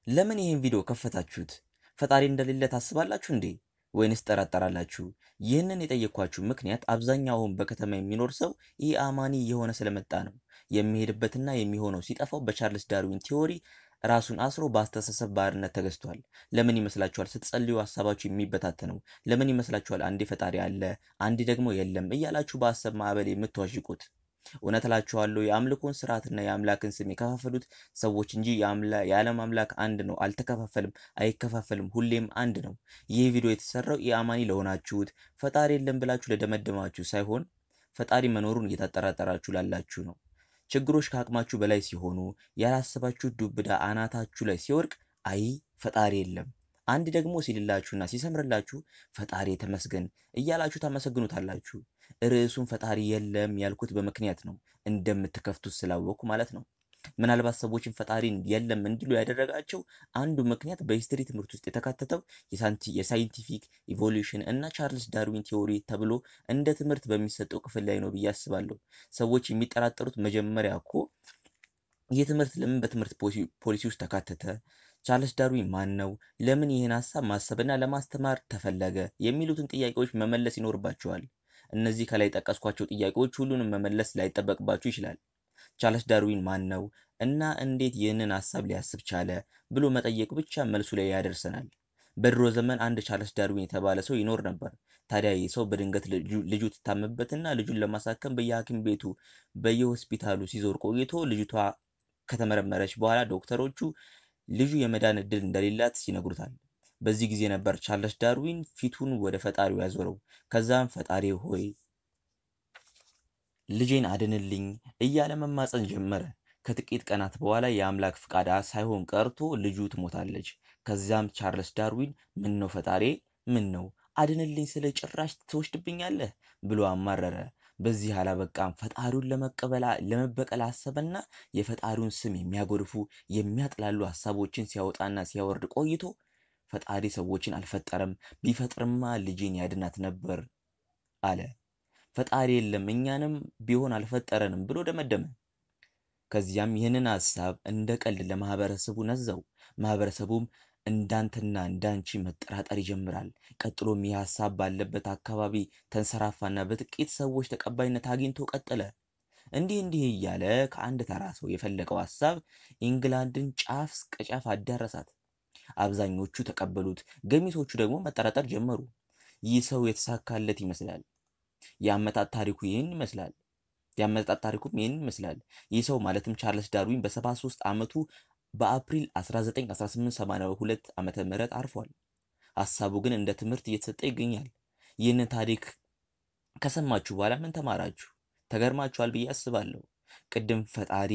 ለምን ይህን ቪዲዮ ከፈታችሁት? ፈጣሪ እንደሌለ ታስባላችሁ እንዴ? ወይንስ ጠራጠራላችሁ? ይህንን የጠየኳችሁ ምክንያት አብዛኛውን በከተማ የሚኖር ሰው ይህ አማኒ የሆነ ስለመጣ ነው። የሚሄድበትና የሚሆነው ሲጠፋው በቻርልስ ዳርዊን ቲዎሪ ራሱን አስሮ በአስተሳሰብ ባርነት ተገዝቷል። ለምን ይመስላችኋል ስትጸልዩ ሀሳባችሁ የሚበታተነው? ለምን ይመስላችኋል አንዴ ፈጣሪ አለ አንዴ ደግሞ የለም እያላችሁ በሀሳብ ማዕበል የምትዋዥቁት? እውነት እላችኋለሁ የአምልኮን ስርዓትና የአምላክን ስም የከፋፈሉት ሰዎች እንጂ የዓለም አምላክ አንድ ነው፣ አልተከፋፈልም፣ አይከፋፈልም፣ ሁሌም አንድ ነው። ይህ ቪዲዮ የተሰራው የአማኒ ለሆናችሁት ፈጣሪ የለም ብላችሁ ለደመደማችሁ ሳይሆን ፈጣሪ መኖሩን እየተጠራጠራችሁ ላላችሁ ነው። ችግሮች ከአቅማችሁ በላይ ሲሆኑ ያላሰባችሁ ዱብዳ አናታችሁ ላይ ሲወርቅ አይ ፈጣሪ የለም አንድ ደግሞ ሲልላችሁና ሲሰምርላችሁ ፈጣሪ ተመስገን እያላችሁ ታመሰግኑታላችሁ። ርዕሱን ፈጣሪ የለም ያልኩት በምክንያት ነው፣ እንደምትከፍቱት ስላወቅኩ ማለት ነው። ምናልባት ሰዎችን ፈጣሪን የለም እንዲሉ ያደረጋቸው አንዱ ምክንያት በሂስትሪ ትምህርት ውስጥ የተካተተው የሳይንቲፊክ ኢቮሉሽን እና ቻርልስ ዳርዊን ቲዎሪ ተብሎ እንደ ትምህርት በሚሰጠው ክፍል ላይ ነው ብዬ አስባለሁ። ሰዎች የሚጠራጠሩት መጀመሪያ እኮ ይህ ትምህርት ለምን በትምህርት ፖሊሲ ውስጥ ተካተተ? ቻርልስ ዳርዊን ማን ነው? ለምን ይህን ሀሳብ ማሰብና ለማስተማር ተፈለገ? የሚሉትን ጥያቄዎች መመለስ ይኖርባቸዋል። እነዚህ ከላይ ጠቀስኳቸው ጥያቄዎች ሁሉንም መመለስ ላይጠበቅባችሁ ይችላል። ቻርልስ ዳርዊን ማን ነው እና እንዴት ይህንን ሀሳብ ሊያስብ ቻለ ብሎ መጠየቅ ብቻ መልሱ ላይ ያደርሰናል። በድሮ ዘመን አንድ ቻርልስ ዳርዊን የተባለ ሰው ይኖር ነበር። ታዲያ ይህ ሰው በድንገት ልጁ ትታመበትና ልጁን ለማሳከም በየሐኪም ቤቱ በየሆስፒታሉ ሲዞር ቆይቶ ልጅቷ ከተመረመረች በኋላ ዶክተሮቹ ልጁ የመዳን እድል እንደሌላት ይነግሩታል። በዚህ ጊዜ ነበር ቻርልስ ዳርዊን ፊቱን ወደ ፈጣሪው ያዞረው። ከዛም ፈጣሪ ሆይ ልጄን አድንልኝ እያለ መማፀን ጀመረ። ከጥቂት ቀናት በኋላ የአምላክ ፍቃድ ሳይሆን ቀርቶ ልጁ ትሞታለች። ከዚያም ቻርልስ ዳርዊን ምን ነው ፈጣሪ ምን ነው አድንልኝ ስለ ጭራሽ ትወስድብኛለህ ብሎ አማረረ። በዚህ አላበቃም። ፈጣሪውን ለመበቀል አሰበና የፈጣሪውን ስም የሚያጎድፉ የሚያጥላሉ ሀሳቦችን ሲያወጣና ሲያወርድ ቆይቶ ፈጣሪ ሰዎችን አልፈጠረም፣ ቢፈጥርማ ልጄን ያድናት ነበር አለ። ፈጣሪ የለም እኛንም ቢሆን አልፈጠረንም ብሎ ደመደመ። ከዚያም ይህንን ሀሳብ እንደ ቀልድ ለማህበረሰቡ ነዛው። ማህበረሰቡም እንዳንተና እንዳንቺ መጠራጠር ይጀምራል። ቀጥሎም ይህ ሀሳብ ባለበት አካባቢ ተንሰራፋና በጥቂት ሰዎች ተቀባይነት አግኝቶ ቀጠለ። እንዲህ እንዲህ እያለ ከአንድ ተራ ሰው የፈለቀው ሀሳብ ኢንግላንድን ጫፍ እስከ ጫፍ አዳረሳት። አብዛኞቹ ተቀበሉት፣ ገሚሶቹ ደግሞ መጠራጠር ጀመሩ። ይህ ሰው የተሳካለት ይመስላል። የአመጣጥ ታሪኩ ይህን ይመስላል። የአመጣጥ ታሪኩም ይህን ይመስላል። ይህ ሰው ማለትም ቻርልስ ዳርዊን በ73 ዓመቱ በአፕሪል 19 1882 ዓመተ ምህረት አርፏል። ሀሳቡ ግን እንደ ትምህርት እየተሰጠ ይገኛል። ይህንን ታሪክ ከሰማችሁ በኋላ ምን ተማራችሁ? ተገርማችኋል ብዬ አስባለሁ። ቅድም ፈጣሪ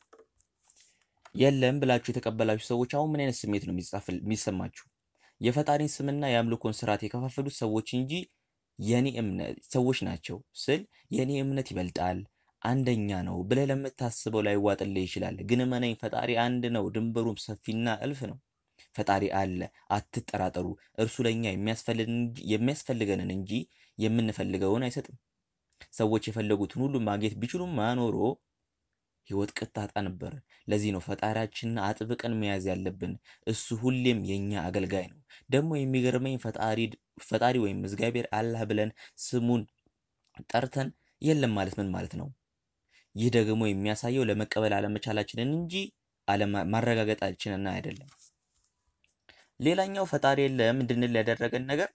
የለም ብላችሁ የተቀበላችሁ ሰዎች አሁን ምን አይነት ስሜት ነው የሚሰማችሁ? የፈጣሪን ስምና የአምልኮን ስርዓት የከፋፈሉት ሰዎች እንጂ የኔ እምነት ሰዎች ናቸው ስል የኔ እምነት ይበልጣል አንደኛ ነው ብለህ ለምታስበው ላይ ዋጥልህ ይችላል። ግን እመነኝ ፈጣሪ አንድ ነው፣ ድንበሩም ሰፊና እልፍ ነው። ፈጣሪ አለ፣ አትጠራጠሩ። እርሱ ለእኛ የሚያስፈልገንን እንጂ የምንፈልገውን አይሰጥም። ሰዎች የፈለጉትን ሁሉ ማግኘት ቢችሉም ማኖሮ ህይወት ቅጣጣ ነበር። ለዚህ ነው ፈጣሪያችንን አጥብቀን መያዝ ያለብን። እሱ ሁሌም የእኛ አገልጋይ ነው። ደግሞ የሚገርመኝ ፈጣሪ ወይም እግዚአብሔር አላህ ብለን ስሙን ጠርተን የለም ማለት ምን ማለት ነው? ይህ ደግሞ የሚያሳየው ለመቀበል አለመቻላችንን እንጂ ማረጋገጣችንን አይደለም። ሌላኛው ፈጣሪ የለም እንድንል ያደረገን ነገር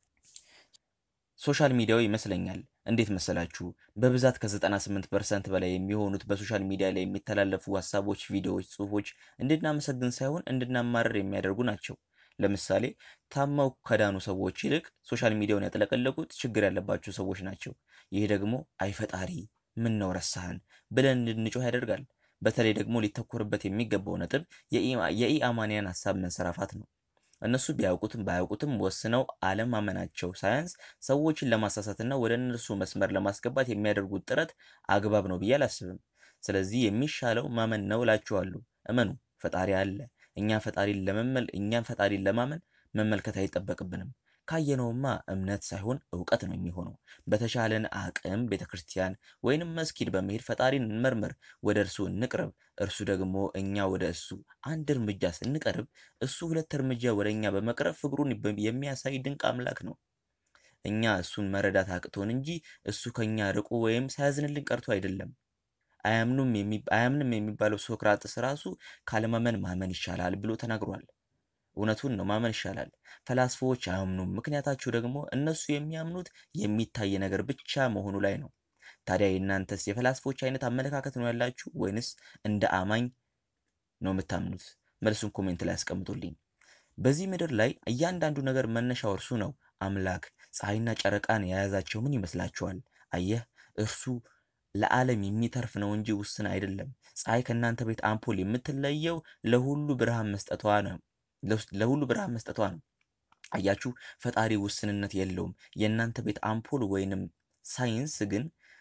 ሶሻል ሚዲያው ይመስለኛል። እንዴት መሰላችሁ? በብዛት ከ98 ፐርሰንት በላይ የሚሆኑት በሶሻል ሚዲያ ላይ የሚተላለፉ ሀሳቦች፣ ቪዲዮዎች፣ ጽሁፎች እንድናመሰግን ሳይሆን እንድናማረር የሚያደርጉ ናቸው። ለምሳሌ ታማው ከዳኑ ሰዎች ይልቅ ሶሻል ሚዲያውን ያጥለቀለቁት ችግር ያለባቸው ሰዎች ናቸው። ይህ ደግሞ አይፈጣሪ ምን ነው ረሳህን ብለን እንድንጮህ ያደርጋል። በተለይ ደግሞ ሊተኮርበት የሚገባው ነጥብ የኢአማንያን ሀሳብ መንሰራፋት ነው። እነሱ ቢያውቁትም ባያውቁትም ወስነው አለማመናቸው ሳያንስ ሰዎችን ለማሳሳትና ወደ እነርሱ መስመር ለማስገባት የሚያደርጉት ጥረት አግባብ ነው ብዬ አላስብም። ስለዚህ የሚሻለው ማመን ነው እላችኋለሁ። እመኑ፣ ፈጣሪ አለ። እኛ ፈጣሪን ለመመል እኛም ፈጣሪን ለማመን መመልከት አይጠበቅብንም። ካየነውማ እምነት ሳይሆን እውቀት ነው የሚሆነው። በተሻለን አቅም ቤተ ክርስቲያን ወይንም መስጊድ በመሄድ ፈጣሪን እንመርምር፣ ወደ እርሱ እንቅረብ። እርሱ ደግሞ እኛ ወደ እሱ አንድ እርምጃ ስንቀርብ እሱ ሁለት እርምጃ ወደ እኛ በመቅረብ ፍቅሩን የሚያሳይ ድንቅ አምላክ ነው። እኛ እሱን መረዳት አቅቶን እንጂ እሱ ከኛ ርቆ ወይም ሳያዝንልን ቀርቶ አይደለም። አያምንም የሚባለው ሶክራጥስ ራሱ ካለማመን ማመን ይሻላል ብሎ ተናግሯል። እውነቱን ነው፣ ማመን ይሻላል። ፈላስፎች አያምኑም። ምክንያታቸው ደግሞ እነሱ የሚያምኑት የሚታይ ነገር ብቻ መሆኑ ላይ ነው። ታዲያ የእናንተስ የፈላስፎች አይነት አመለካከት ነው ያላችሁ ወይንስ እንደ አማኝ ነው የምታምኑት? መልሱን ኮሜንት ላይ አስቀምጡልኝ። በዚህ ምድር ላይ እያንዳንዱ ነገር መነሻው እርሱ ነው። አምላክ ፀሐይና ጨረቃን የያዛቸው ምን ይመስላችኋል? አየህ እርሱ ለዓለም የሚተርፍ ነው እንጂ ውስን አይደለም። ፀሐይ ከእናንተ ቤት አምፖል የምትለየው ለሁሉ ብርሃን መስጠቷ ነው ለሁሉ ብርሃን መስጠቷ ነው። አያችሁ ፈጣሪ ውስንነት የለውም። የእናንተ ቤት አምፖል ወይንም ሳይንስ ግን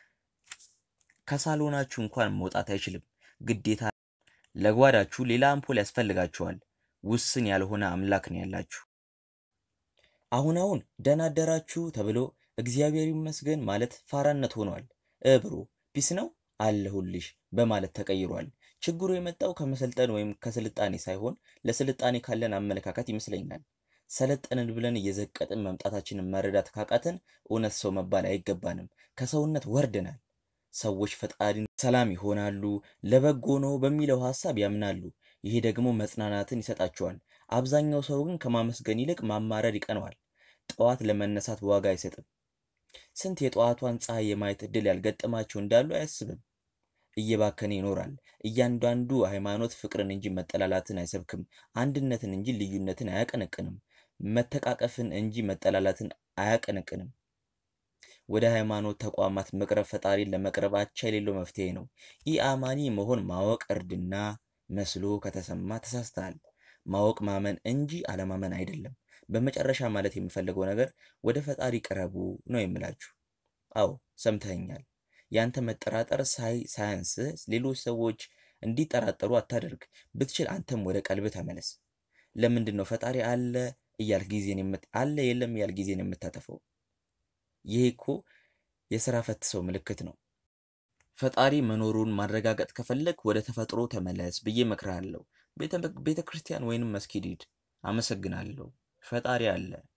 ከሳሎናችሁ እንኳን መውጣት አይችልም። ግዴታ ለጓዳችሁ ሌላ አምፖል ያስፈልጋችኋል። ውስን ያልሆነ አምላክ ነው ያላችሁ። አሁን አሁን ደህና አደራችሁ ተብሎ እግዚአብሔር ይመስገን ማለት ፋራነት ሆኗል። እብሮ ፒስ ነው አለሁልሽ በማለት ተቀይሯል። ችግሩ የመጣው ከመሰልጠን ወይም ከስልጣኔ ሳይሆን ለስልጣኔ ካለን አመለካከት ይመስለኛል። ሰለጠንን ብለን እየዘቀጥን መምጣታችንን መረዳት ካቃተን እውነት ሰው መባል አይገባንም። ከሰውነት ወርደናል። ሰዎች ፈጣሪን ሰላም ይሆናሉ፣ ለበጎ ነው በሚለው ሀሳብ ያምናሉ። ይሄ ደግሞ መጽናናትን ይሰጣቸዋል። አብዛኛው ሰው ግን ከማመስገን ይልቅ ማማረር ይቀነዋል። ጠዋት ለመነሳት ዋጋ አይሰጥም። ስንት የጠዋቷን ፀሐይ የማየት እድል ያልገጠማቸው እንዳሉ አያስብም። እየባከነ ይኖራል። እያንዳንዱ ሃይማኖት ፍቅርን እንጂ መጠላላትን አይሰብክም። አንድነትን እንጂ ልዩነትን አያቀነቅንም። መተቃቀፍን እንጂ መጠላላትን አያቀነቅንም። ወደ ሃይማኖት ተቋማት መቅረብ ፈጣሪን ለመቅረብ አቻ የሌለው መፍትሄ ነው። ኢ አማኒ መሆን ማወቅ እርድና መስሎ ከተሰማ ተሳስተሃል። ማወቅ ማመን እንጂ አለማመን አይደለም። በመጨረሻ ማለት የምፈልገው ነገር ወደ ፈጣሪ ቅረቡ ነው የምላችሁ። አዎ ሰምተኸኛል። ያንተ መጠራጠር ሳይ ሳያንስ ሌሎች ሰዎች እንዲጠራጠሩ አታደርግ። ብትችል አንተም ወደ ቀልብ ተመለስ። ለምንድን ነው ፈጣሪ አለ እያልክ ጊዜን አለ የለም እያልክ ጊዜን የምታጠፈው? ይሄ እኮ የስራ ፈት ሰው ምልክት ነው። ፈጣሪ መኖሩን ማረጋገጥ ከፈለግ ወደ ተፈጥሮ ተመለስ ብዬ እመክርሃለሁ። ቤተ ክርስቲያን ወይንም መስጊድ ሂድ። አመሰግናለሁ። ፈጣሪ አለ።